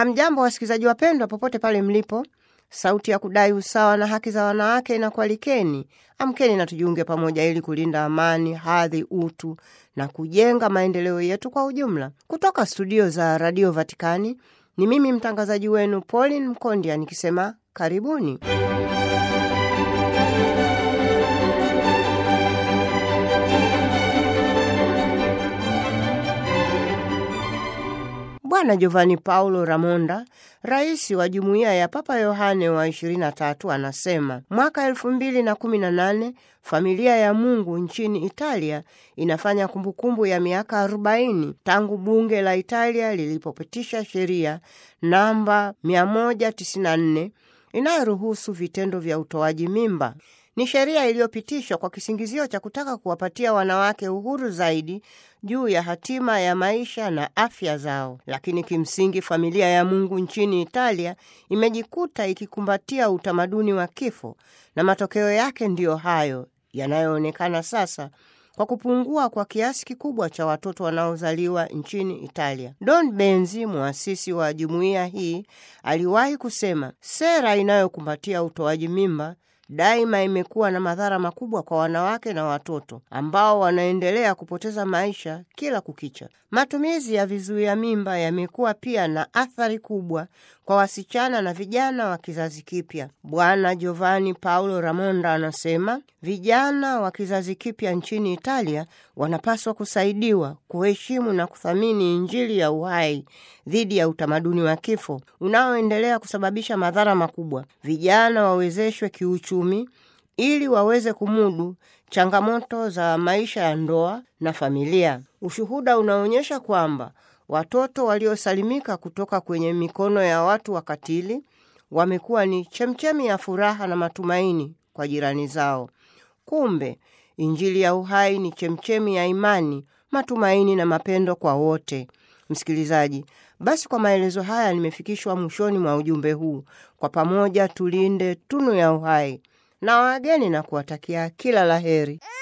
Hamjambo wasikilizaji wapendwa, popote pale mlipo. Sauti ya kudai usawa na haki za wanawake inakualikeni. Amkeni na tujiunge pamoja ili kulinda amani, hadhi, utu na kujenga maendeleo yetu kwa ujumla. Kutoka studio za Radio Vatikani ni mimi mtangazaji wenu Pauline Mkondia nikisema karibuni. Bwana Giovanni Paulo Ramonda, rais wa jumuiya ya Papa Yohane wa 23, anasema mwaka 2018 familia ya Mungu nchini Italia inafanya kumbukumbu ya miaka 40 tangu bunge la Italia lilipopitisha sheria namba 194 inayoruhusu vitendo vya utoaji mimba. Ni sheria iliyopitishwa kwa kisingizio cha kutaka kuwapatia wanawake uhuru zaidi juu ya hatima ya maisha na afya zao, lakini kimsingi familia ya Mungu nchini Italia imejikuta ikikumbatia utamaduni wa kifo, na matokeo yake ndiyo hayo yanayoonekana sasa kwa kupungua kwa kiasi kikubwa cha watoto wanaozaliwa nchini Italia. Don Benzi, muasisi wa jumuiya hii, aliwahi kusema sera inayokumbatia utoaji mimba daima imekuwa na madhara makubwa kwa wanawake na watoto ambao wanaendelea kupoteza maisha kila kukicha. Matumizi ya vizuia mimba yamekuwa pia na athari kubwa kwa wasichana na vijana wa kizazi kipya. Bwana Giovanni Paulo Ramonda anasema vijana wa kizazi kipya nchini Italia wanapaswa kusaidiwa kuheshimu na kuthamini Injili ya uhai dhidi ya utamaduni wa kifo unaoendelea kusababisha madhara makubwa. Vijana wawezeshwe kiuchumi ili waweze kumudu changamoto za maisha ya ndoa na familia. Ushuhuda unaonyesha kwamba watoto waliosalimika kutoka kwenye mikono ya watu wakatili wamekuwa ni chemchemi ya furaha na matumaini kwa jirani zao. Kumbe Injili ya uhai ni chemchemi ya imani, matumaini na mapendo kwa wote. Msikilizaji, basi kwa maelezo haya nimefikishwa mwishoni mwa ujumbe huu. Kwa pamoja tulinde tunu ya uhai na wageni na kuwatakia kila laheri.